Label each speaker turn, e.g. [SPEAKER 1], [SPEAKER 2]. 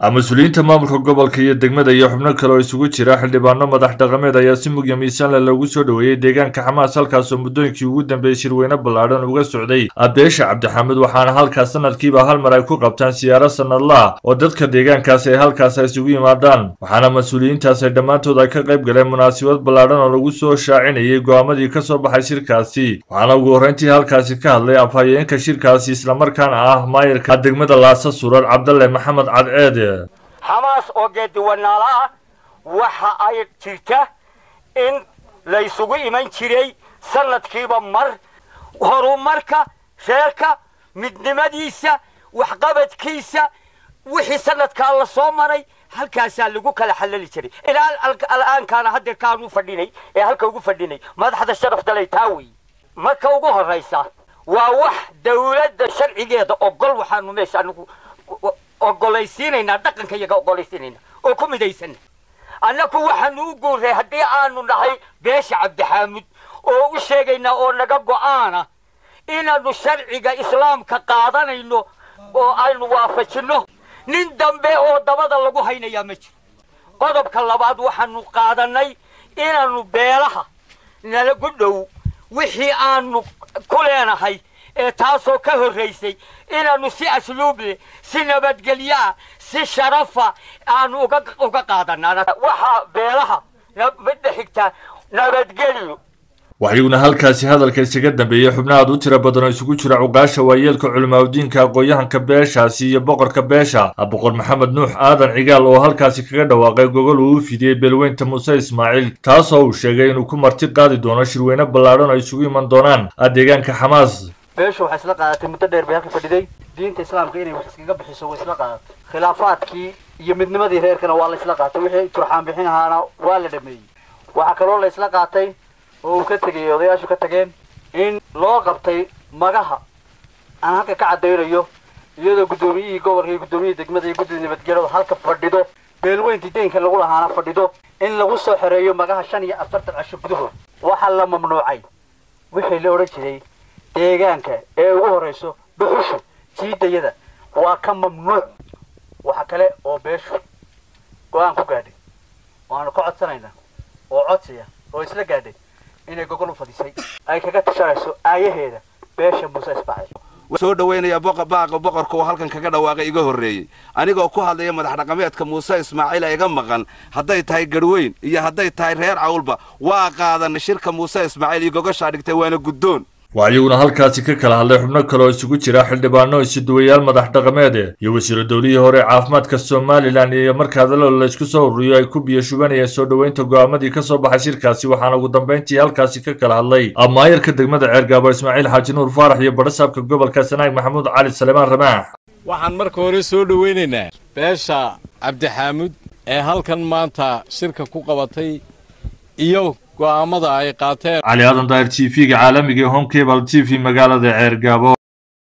[SPEAKER 1] mas-uuliyiinta maamulka gobolka iyo degmada iyo xubno kale oo isugu jira xildhibaano madax dhaqameed ayaa si mugya miisaanle loogu soo dhoweeyey deegaanka xamaas halkaasoo muddooyinkii ugu dambeeyey shirweyne ballaadhan uga socday abeesha cabdixamed waxaana halkaas sanadkiiba hal mar ay ku qabtaan siyaaro sanadlaah oo dadka deegaankaasi ay halkaas isugu yimaadaan waxaana mas-uuliyiintaas ay dhammaantood ay ka qayb galeen munaasabad ballaadhan oo lagu soo shaacinayay go'aamadii ka soo baxay shirkaasi waxaana ugu horreyntii halkaasi ka hadlay afhayeenka shirkaasi islamarkaana ah maayirka degmada laasa surar cabdalle maxamed cadceede
[SPEAKER 2] xamaas oo geediwanaala ah waxa ay jirta in laysugu iman jiray sanadkiiba mar horumarka reerka midnimadiisa waxqabadkiisa wixii sanadkaa la soo maray halkaasaa lagu kala xallali jiray ilaa al'aankaana haddeer kaanu fadhinay ee halka ugu fadhinay madaxda sharafdalay taa wey marka ugu horraysa waa wax dawladda sharcigeeda ogol waxaanu meesha anigu ogolaysiinaynaa dhaqanka iyaga ogolaysiinayna oo ku midaysanna annaku waxaanu u guurray haddii aanu nahay beesha cabdixaamud oo u sheegaynaa oo naga go'aana inaannu sharciga islaamka qaadanayno oo aynu waafajinno nin dambe oo dabada lagu haynayaa ma jiro qodobka labaad waxaanu qaadannay inaannu beelaha nalagu dhow wixii aanu ku leenahay ee taasoo ka horraysay inaannu si asluub leh si nabadgelyaa si sharafa aanu uga qaadanaa waxaa beelaha midda xigtaa nabadgelyo
[SPEAKER 1] waxayuuna halkaasi hadalka isaga dambeeyey xubno aad u tiro badan oo isugu jira cuqaasha waayeelka culimaadudiinka aqoon-yahanka beeshaasi iyo boqorka beesha boqor maxamed nuux aadan cigaal oo halkaasi kaga dhawaaqay gogol uu u fidiyey beelweynta muuse ismaaciil taasoo uu sheegay inuu ku marti qaadi doono shirweyne ballaadhan oo isugu iman doonaan deegaanka xamaas
[SPEAKER 3] beeshu waxay isla qaadatay muddo dheer bay halka fadhiday diinta islaamka inay wax iskaga bixiso way isla qaadatay khilaafaadkii iyo midnimadii reerkana waa la isla qaatay wixii turxaan bixin ahaana waa la dhameeyey waxaa kaloo la isla qaatay oo uu ka tegay odayaashu ka tageen in loo qabtay magaha aan halka ka caddaynayo iyadoo guddoomiyihii gobolka iyo guddoomiyihii degmada iyo guddida nabadgelyada halka fadhido beelweyntii deynka lagu lahaana fadhido in lagu soo xoreeyo magaha shan iyo afartan casho gudahood waxaa la mamnuucay wixii la odhan jiray deegaanka ee ugu horrayso dhuxushu jiidayada waa ka mamnuuc waxa kale oo beeshu go-aan ku gaadhay waanu ka codsanayna oo codsiya oo isla gaadhay inay gogol u fadhiisay ay kaga tashanayso aayaheeda beesha muuse ismaaciil
[SPEAKER 4] soo dhaweynaya baaqa boqorka oo halkan kaga dhawaaqay iga horreeyey anigoo ku hadlaya madax dhaqameedka muuse ismaaciil ee iga maqan hadday tahay garhweyn iyo hadday tahay reer cawlba waa qaadanay shirka muuse ismaaciil iyo gogoshaa dhigtay waana guddoon
[SPEAKER 1] waxayuuna halkaasi ka kala hadlay xubno kale oo isugu jira xildhibaano isuduwayaal madax dhaqameed iyo wasiiro dowlihii hore caafimaadka somalilan iyo marka hadallo laysku soo ururiyo ay ku biyo shubanayeen soo dhoweynta go'aamadii ka soo baxay shirkaasi waxaana ugu dambayntii halkaasi ka kala hadlay maayarka degmada ceergaabo ismaaciil xaaji nuur faarax iyo badhasaabka gobolka sanaag maxamuud cali salemaan ramaax
[SPEAKER 5] waxaan marka hore soo dhoweynaynaa beesha cabdixaamud ee halkan maanta shirka ku qabatay iyo go'aamada ay qaateen
[SPEAKER 1] cali aadan daahir t v-ga caalamiga ee home cable t v magaalada ceergaabo